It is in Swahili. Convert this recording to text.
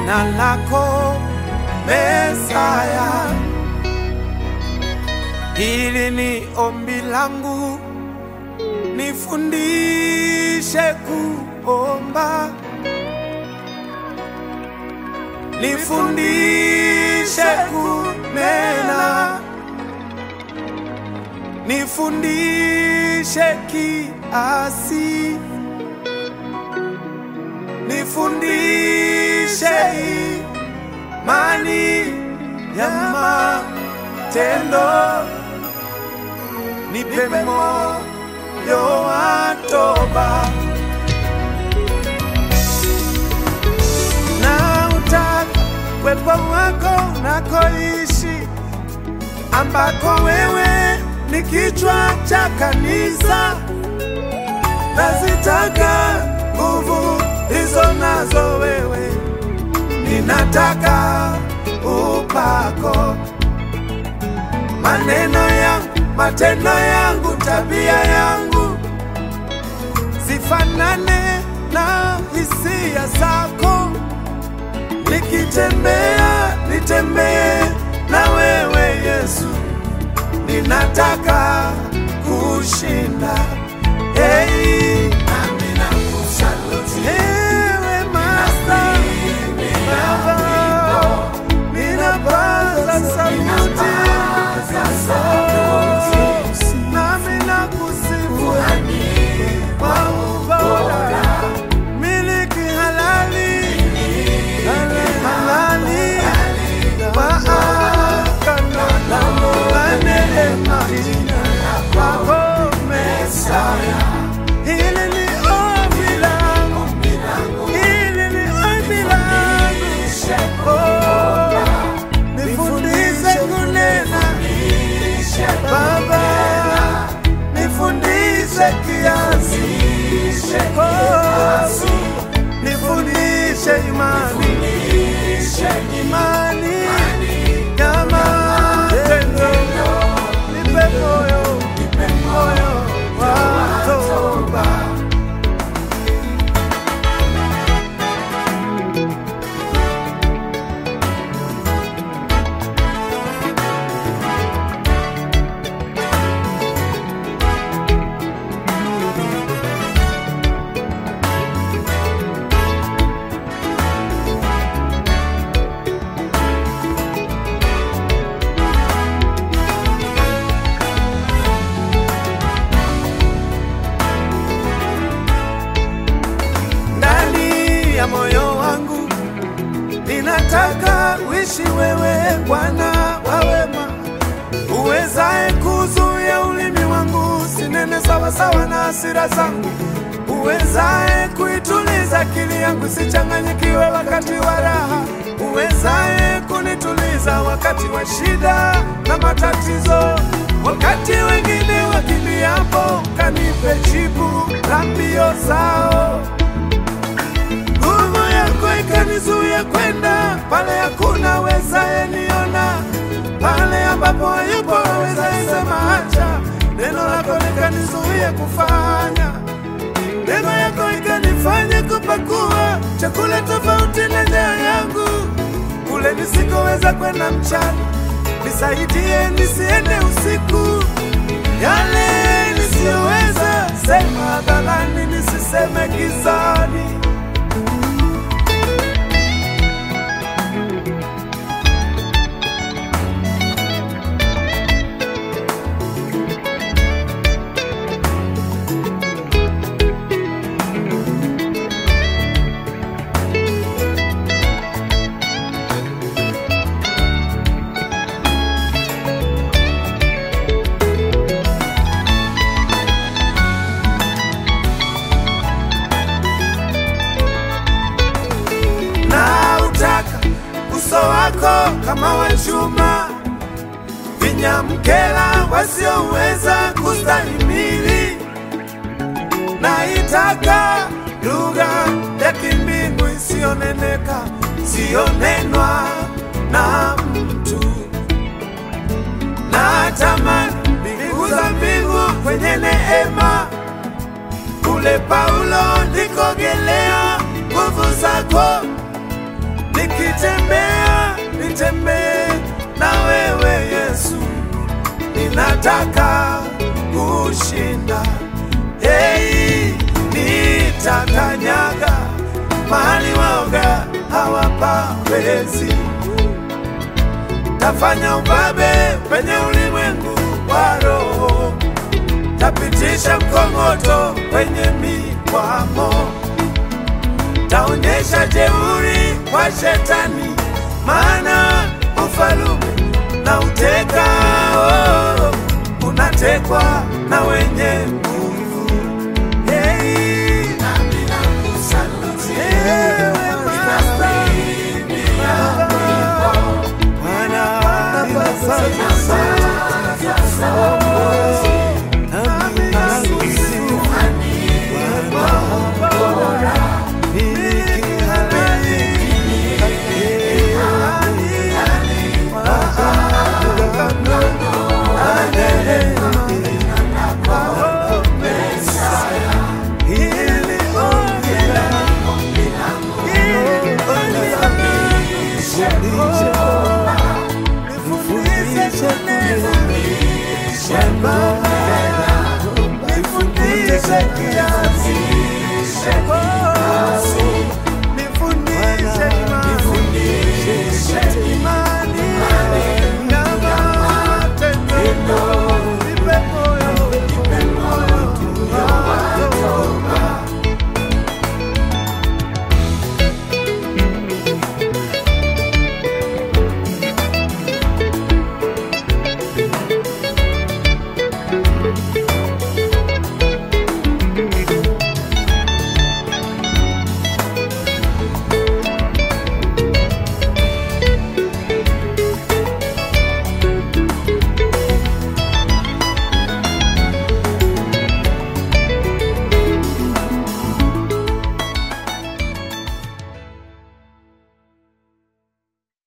jina lako Mesaya. Hili ni ombi langu, nifundishe kuomba, nifundishe kunena, nifundishe kiasi, nifundishe imani ya matendo, nipe moyo wa toba na utaka uwepo wako unakoishi, ambako wewe ni kichwa cha kanisa. Nazitaka nguvu hizo nazo wewe, ninataka upako, maneno yangu, matendo yangu, tabia yangu zifanane na hisia zako. Nikitembea nitembee na wewe Yesu, ninataka kushinda. Hey, amina kusaluti ewe Master Baba, ninapaza sauti nami nakusifu kwa ubora, miliki halali halali wa agano la neema wako Mesaya. Hili ni ombi langu, hili ni ombi langu. Oh, nifundishe kunena Baba, nifundishe kiasi. Oh, nifundishe imani, imani ya matendo. Nipe moyo, moyo wa toba. ndani ya moyo wangu ninataka uishi wewe Bwana wa wema, uwezaye kuzuia ulimi wangu sinene sawasawa na hasira zangu, uwezaye kuituliza akili yangu sichanganyikiwe wakati wa raha, uwezaye kunituliza wakati wa shida na matatizo, wakati wengine wakimbiapo, kanipe jibu la mbio zao nguvu yako ikanizuia kwenda pale hakuna wezaye niona, pale ambapo hayupo wezaye sema acha. Neno lako likanizuia kufanya, neno yako ikanifanya kupakua chakula tofauti na njaa yangu, kule nisikoweza kwenda mchana. Nisaidie nisiende usiku, yale nisiyoweza sema hadharani, nisiseme gizani. na utaka uso wako kama wa chuma, vinyamkela wasioweza kustahimili. Naitaka lugha ya kimbingu isiyoneneka, siyonenwa na mtu. Natamani mbingu za mbingu kwenye neema kule Paulo ndikogelea nguvu zako nikitembea nitembee na wewe Yesu, ninataka kushinda. Hei, nitakanyaga mahali waoga hawapawezi, tafanya ubabe penye ulimwengu wa roho, tapitisha mkongoto kwenye mikwamo, taonyesha jeuri kwa shetani, maana ufalume na uteka oh, unatekwa na wenye